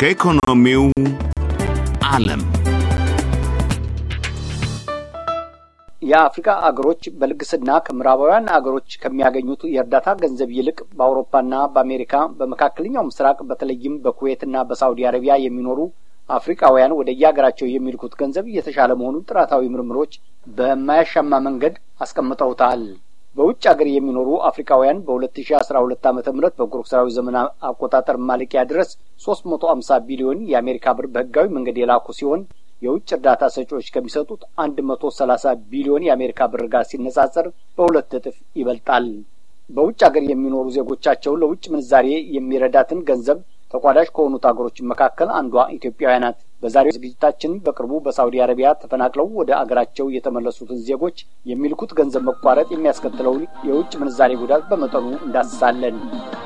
ከኢኮኖሚው ዓለም የአፍሪካ አገሮች በልግስና ከምዕራባውያን አገሮች ከሚያገኙት የእርዳታ ገንዘብ ይልቅ በአውሮፓና በአሜሪካ በመካከለኛው ምስራቅ በተለይም በኩዌትና በሳውዲ አረቢያ የሚኖሩ አፍሪካውያን ወደ የሀገራቸው የሚልኩት ገንዘብ የተሻለ መሆኑን ጥናታዊ ምርምሮች በማያሻማ መንገድ አስቀምጠውታል። በውጭ ሀገር የሚኖሩ አፍሪካውያን በሁለት ሺ አስራ ሁለት ዓመተ ምህረት በጎርጎሳዊ ዘመን አቆጣጠር ማለቂያ ድረስ ሶስት መቶ አምሳ ቢሊዮን የአሜሪካ ብር በህጋዊ መንገድ የላኩ ሲሆን የውጭ እርዳታ ሰጪዎች ከሚሰጡት አንድ መቶ ሰላሳ ቢሊዮን የአሜሪካ ብር ጋር ሲነጻጸር በሁለት እጥፍ ይበልጣል። በውጭ ሀገር የሚኖሩ ዜጎቻቸው ለውጭ ምንዛሬ የሚረዳትን ገንዘብ ተቋዳሽ ከሆኑት ሀገሮች መካከል አንዷ ኢትዮጵያውያ ናት። በዛሬው ዝግጅታችን በቅርቡ በሳውዲ አረቢያ ተፈናቅለው ወደ አገራቸው የተመለሱትን ዜጎች የሚልኩት ገንዘብ መቋረጥ የሚያስከትለውን የውጭ ምንዛሬ ጉዳት በመጠኑ እንዳስሳለን።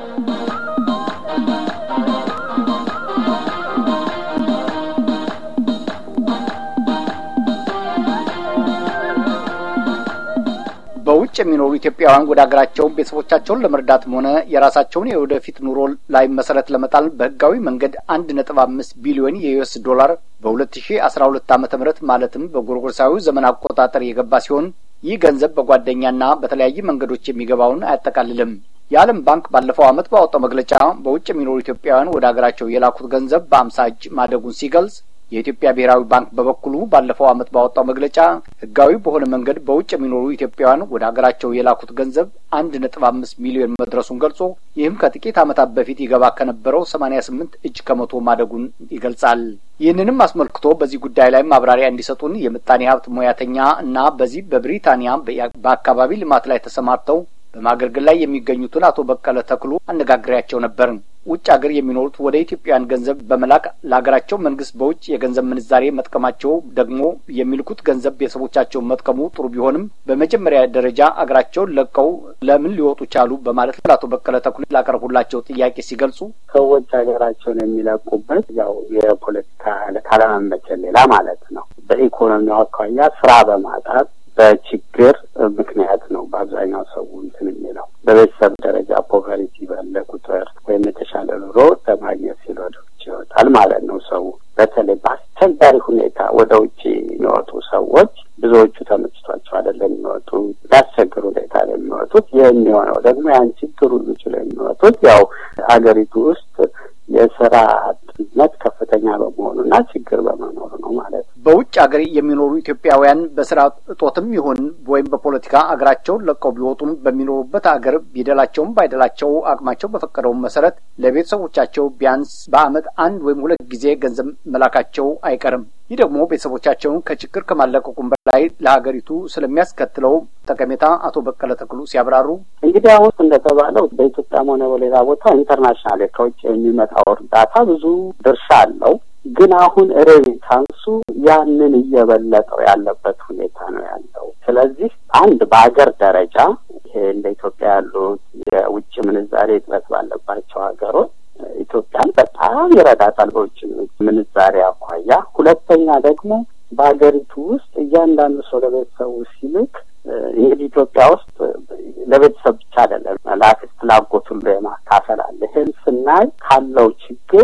በውጭ የሚኖሩ ኢትዮጵያውያን ወደ ሀገራቸው ቤተሰቦቻቸውን ለመርዳትም ሆነ የራሳቸውን የወደፊት ኑሮ ላይ መሰረት ለመጣል በህጋዊ መንገድ አንድ ነጥብ አምስት ቢሊዮን የዩኤስ ዶላር በሁለት ሺ አስራ ሁለት ዓመተ ምህረት ማለትም በጎርጎርሳዊ ዘመን አቆጣጠር የገባ ሲሆን ይህ ገንዘብ በጓደኛና በተለያዩ መንገዶች የሚገባውን አያጠቃልልም። የዓለም ባንክ ባለፈው ዓመት ባወጣው መግለጫ በውጭ የሚኖሩ ኢትዮጵያውያን ወደ ሀገራቸው የላኩት ገንዘብ በአምሳ እጅ ማደጉን ሲገልጽ የኢትዮጵያ ብሔራዊ ባንክ በበኩሉ ባለፈው ዓመት ባወጣው መግለጫ ህጋዊ በሆነ መንገድ በውጭ የሚኖሩ ኢትዮጵያውያን ወደ ሀገራቸው የላኩት ገንዘብ አንድ ነጥብ አምስት ሚሊዮን መድረሱን ገልጾ ይህም ከጥቂት ዓመታት በፊት ይገባ ከነበረው ሰማኒያ ስምንት እጅ ከመቶ ማደጉን ይገልጻል። ይህንንም አስመልክቶ በዚህ ጉዳይ ላይ ማብራሪያ እንዲሰጡን የምጣኔ ሀብት ሙያተኛ እና በዚህ በብሪታንያ በአካባቢ ልማት ላይ ተሰማርተው በማገልገል ላይ የሚገኙትን አቶ በቀለ ተክሉ አነጋግሬያቸው ነበር። ውጭ ሀገር የሚኖሩት ወደ ኢትዮጵያውያን ገንዘብ በመላክ ለሀገራቸው መንግስት በውጭ የገንዘብ ምንዛሬ መጥቀማቸው ደግሞ የሚልኩት ገንዘብ ቤተሰቦቻቸውን መጥቀሙ ጥሩ ቢሆንም በመጀመሪያ ደረጃ አገራቸውን ለቀው ለምን ሊወጡ ቻሉ በማለት ለአቶ በቀለ ተክሉ ላቀረቡላቸው ጥያቄ ሲገልጹ ሰዎች ሀገራቸውን የሚለቁበት ያው የፖለቲካ ካለመመቸን ሌላ ማለት ነው። በኢኮኖሚው አኳያ ስራ በማጣት በችግር ምክንያት ነው በአብዛኛው ሰው እንትን የሚለው በቤተሰብ ደረጃ ፖቨሪቲ ባለ ቁጥር ወይም የተሻለ ኑሮ ለማግኘት ሲል ወደ ውጭ ይወጣል ማለት ነው። ሰው በተለይ በአስቸጋሪ ሁኔታ ወደ ውጭ የሚወጡ ሰዎች ብዙዎቹ ተመችቷቸው አይደለም የሚወጡ በአስቸግር ሁኔታ ላይ የሚወጡት። ይህ የሚሆነው ደግሞ ያን ችግር ሁሉ ችለው የሚወጡት ያው አገሪቱ ውስጥ የስራ አጥነት ከፍተኛ በመሆኑና ችግር በመኖሩ ነው ማለት ነው። በውጭ ሀገር የሚኖሩ ኢትዮጵያውያን በስራ እጦትም ይሁን ወይም በፖለቲካ አገራቸውን ለቀው ቢወጡም በሚኖሩበት አገር ቢደላቸውም ባይደላቸው አቅማቸው በፈቀደው መሰረት ለቤተሰቦቻቸው ቢያንስ በዓመት አንድ ወይም ሁለት ጊዜ ገንዘብ መላካቸው አይቀርም። ይህ ደግሞ ቤተሰቦቻቸውን ከችግር ከማለቀቁም በላይ ለሀገሪቱ ስለሚያስከትለው ጠቀሜታ አቶ በቀለ ተክሉ ሲያብራሩ እንግዲህ አሁን እንደተባለው በኢትዮጵያም ሆነ በሌላ ቦታ ኢንተርናሽናል ከውጭ የሚመጣው እርዳታ ብዙ ድርሻ አለው። ግን አሁን ሬሚታንሱ ያንን እየበለጠው ያለበት ሁኔታ ነው ያለው። ስለዚህ አንድ በሀገር ደረጃ ይሄ እንደ ኢትዮጵያ ያሉት የውጭ ምንዛሬ እጥረት ባለባቸው ሀገሮች ኢትዮጵያን በጣም ይረዳታል በውጭ ምንዛሬ አኳያ። ሁለተኛ ደግሞ በሀገሪቱ ውስጥ እያንዳንዱ ሰው ለቤተሰቡ ሲልክ እንግዲህ ኢትዮጵያ ውስጥ ለቤተሰብ ብቻ አይደለም ለአክስት ላጎት ሁሉ የማካፈል አለ። ይህን ስናይ ካለው ችግር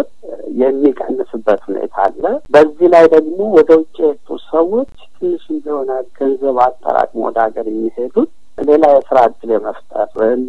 የሚቀንስበት ሁኔታ አለ። በዚህ ላይ ደግሞ ወደ ውጭ የወጡ ሰዎች ትንሽ እንደሆነ ገንዘብ አጠራቅሞ ወደ ሀገር የሚሄዱት ሌላ የስራ እድል የመፍጠር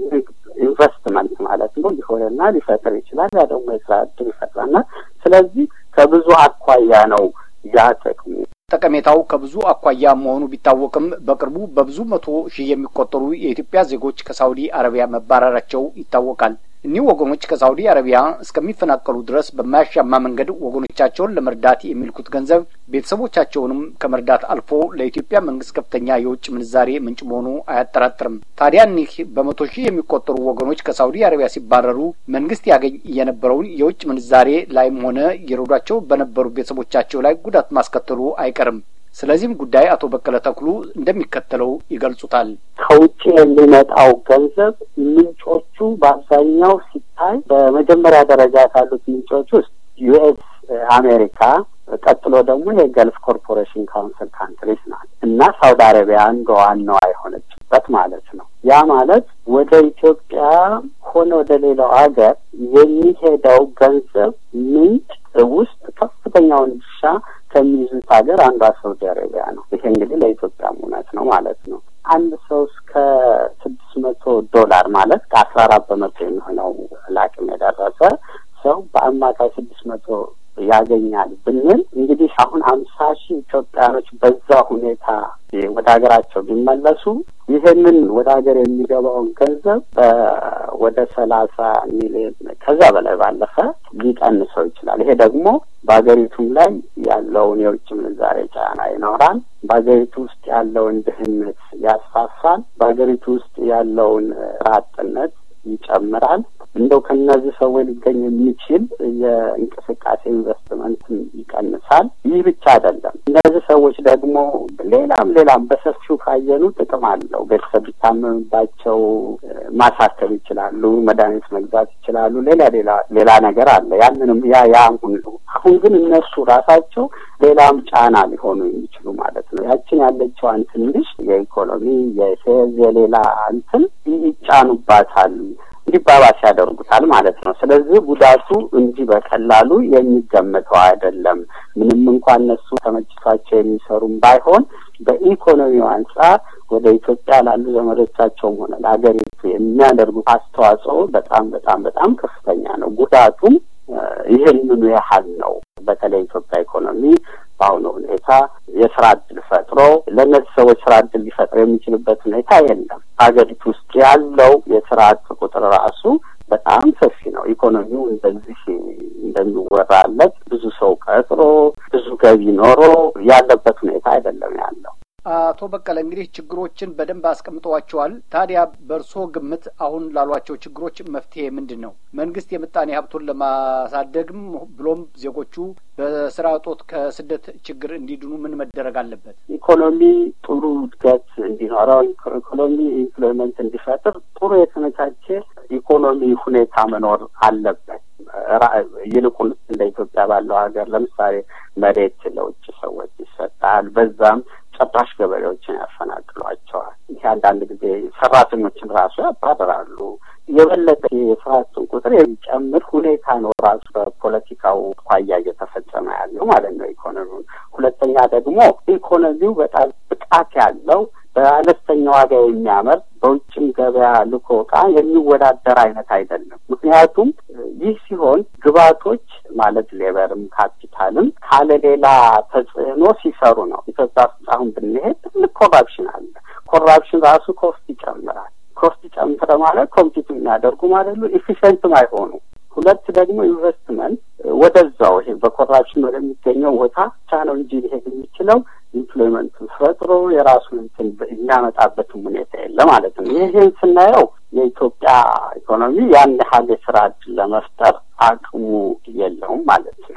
ኢንቨስትመንት ማለት ነው ሊሆንና ሊፈጥር ይችላል። ያ ደግሞ የስራ እድል ይፈጥራልና ስለዚህ ከብዙ አኳያ ነው ያ ጥቅሙ። ጠቀሜታው ከብዙ አኳያ መሆኑ ቢታወቅም በቅርቡ በብዙ መቶ ሺህ የሚቆጠሩ የኢትዮጵያ ዜጎች ከሳውዲ አረቢያ መባረራቸው ይታወቃል። እኒህ ወገኖች ከሳውዲ አረቢያ እስከሚፈናቀሉ ድረስ በማያሻማ መንገድ ወገኖቻቸውን ለመርዳት የሚልኩት ገንዘብ ቤተሰቦቻቸውንም ከመርዳት አልፎ ለኢትዮጵያ መንግስት ከፍተኛ የውጭ ምንዛሬ ምንጭ መሆኑ አያጠራጥርም። ታዲያ እኒህ በመቶ ሺህ የሚቆጠሩ ወገኖች ከሳውዲ አረቢያ ሲባረሩ መንግስት ያገኝ የነበረውን የውጭ ምንዛሬ ላይም ሆነ የረዷቸው በነበሩ ቤተሰቦቻቸው ላይ ጉዳት ማስከተሉ አይቀርም። ስለዚህም ጉዳይ አቶ በቀለ ተክሉ እንደሚከተለው ይገልጹታል። ከውጭ የሚመጣው ገንዘብ ምንጮቹ በአብዛኛው ሲታይ በመጀመሪያ ደረጃ ካሉት ምንጮች ውስጥ ዩኤስ አሜሪካ፣ ቀጥሎ ደግሞ የገልፍ ኮርፖሬሽን ካውንስል ካንትሪስ ናት እና ሳውዲ አረቢያ አንዷ ዋናዋ የሆነችበት ማለት ነው። ያ ማለት ወደ ኢትዮጵያ ከሆነ ወደ ሌላው ሀገር የሚሄደው ገንዘብ ምንጭ ውስጥ ከፍተኛውን ድርሻ ከሚይዙት ሀገር አንዷ ሳውዲ አረቢያ ነው። ይሄ እንግዲህ ለኢትዮጵያም እውነት ነው ማለት ነው። አንድ ሰው እስከ ስድስት መቶ ዶላር ማለት ከአስራ አራት በመቶ የሚሆነው ለአቅም የደረሰ ሰው በአማካይ ስድስት መቶ ያገኛል ብንል እንግዲህ አሁን ሀምሳ ሺህ ኢትዮጵያኖች በዛ ሁኔታ ወደ ሀገራቸው ቢመለሱ ይህንን ወደ ሀገር የሚገባውን ገንዘብ ወደ ሰላሳ ሚሊዮን ከዛ በላይ ባለፈ ሊቀንሰው ይችላል። ይሄ ደግሞ በሀገሪቱም ላይ ያለውን የውጭ ምንዛሬ ጫና ይኖራል። በሀገሪቱ ውስጥ ያለውን ድህነት ያስፋፋል። በሀገሪቱ ውስጥ ያለውን ስራ አጥነት ይጨምራል። እንደው ከእነዚህ ሰዎች ሊገኝ የሚችል የእንቅስቃሴ ኢንቨስትመንትን ይቀንሳል። ይህ ብቻ አይደለም። እነዚህ ሰዎች ደግሞ ሌላም ሌላም በሰፊው ካየኑ ጥቅም አለው። ቤተሰብ ቢታመምባቸው ማሳከም ይችላሉ፣ መድኃኒት መግዛት ይችላሉ። ሌላ ሌላ ሌላ ነገር አለ። ያንንም ያ ያ አሁን አሁን ግን እነሱ ራሳቸው ሌላም ጫና ሊሆኑ የሚችሉ ማለት ነው። ያችን ያለችዋን ትንሽ የኢኮኖሚ የፌዝ የሌላ እንትን ይጫኑባታል እንዲባባስ ያደርጉታል ማለት ነው። ስለዚህ ጉዳቱ እንዲህ በቀላሉ የሚገመተው አይደለም። ምንም እንኳን እነሱ ተመችቷቸው የሚሰሩም ባይሆን በኢኮኖሚው አንጻር ወደ ኢትዮጵያ ላሉ ዘመዶቻቸውም ሆነ ለሀገሪቱ የሚያደርጉት አስተዋጽኦ በጣም በጣም በጣም ከፍተኛ ነው። ጉዳቱም ይህንኑ ያህል ነው። በተለይ ኢትዮጵያ ኢኮኖሚ በአሁኑ ሁኔታ የስራ እድል ፈጥሮ ለእነዚህ ሰዎች ስራ እድል ሊፈጥር የሚችልበት ሁኔታ የለም። ሀገሪቱ ውስጥ ያለው የስራ አጥ ቁጥር ራሱ በጣም ሰፊ ነው። ኢኮኖሚው እንደዚህ እንደሚወራለት ብዙ ሰው ቀጥሮ ብዙ ገቢ ኖሮ ያለበት ሁኔታ አይደለም ያለው። አቶ በቀለ እንግዲህ ችግሮችን በደንብ አስቀምጠዋቸዋል። ታዲያ በእርስዎ ግምት አሁን ላሏቸው ችግሮች መፍትሄ ምንድን ነው? መንግስት የምጣኔ ሀብቱን ለማሳደግም ብሎም ዜጎቹ በስራ እጦት ከስደት ችግር እንዲድኑ ምን መደረግ አለበት? ኢኮኖሚ ጥሩ እድገት እንዲኖረው፣ ኢኮኖሚ ኢምፕሎይመንት እንዲፈጥር ጥሩ የተመቻቸ ኢኮኖሚ ሁኔታ መኖር አለበት። ይልቁን እንደ ኢትዮጵያ ባለው ሀገር ለምሳሌ መሬት ለውጭ ሰዎች ይሰጣል። በዛም ጨራሽ ገበሬዎችን ያፈናቅሏቸዋል። ይህ አንዳንድ ጊዜ ሰራተኞችን ራሱ ያባረራሉ። የበለጠ የስርዓቱን ቁጥር የሚጨምር ሁኔታ ነው ራሱ በፖለቲካው ኳያ እየተፈጸመ ያለው ማለት ነው ኢኮኖሚውን። ሁለተኛ ደግሞ ኢኮኖሚው በጣም ብቃት ያለው በአነስተኛ ዋጋ የሚያመርት በውጭም ገበያ ልኮ እቃ የሚወዳደር አይነት አይደለም። ምክንያቱም ይህ ሲሆን ግብዓቶች ማለት ሌበርም ካፒታልም ካለ ሌላ ተጽዕኖ ሲሰሩ ነው። ኢትዮጵያ ውስጥ አሁን ብንሄድ ትልቅ ኮራፕሽን አለ። ኮራፕሽን ራሱ ኮስት ይጨምራል። ኮስት ጨምረ ማለት ኮምፒት የሚያደርጉ ማለት ነው። ኢፊሽንትም አይሆኑ ሁለት ደግሞ ኢንቨስትመንት ወደዛው ይሄ በኮራፕሽን ወደሚገኘው ቦታ ብቻ ነው እንጂ ሊሄድ የሚችለው ኢምፕሎይመንቱን ፈጥሮ የራሱን እንትን የሚያመጣበትም ሁኔታ የለ ማለት ነው። ይህን ስናየው የኢትዮጵያ ኢኮኖሚ ያን ያህል የስራ እድል ለመፍጠር አቅሙ የለውም ማለት ነው።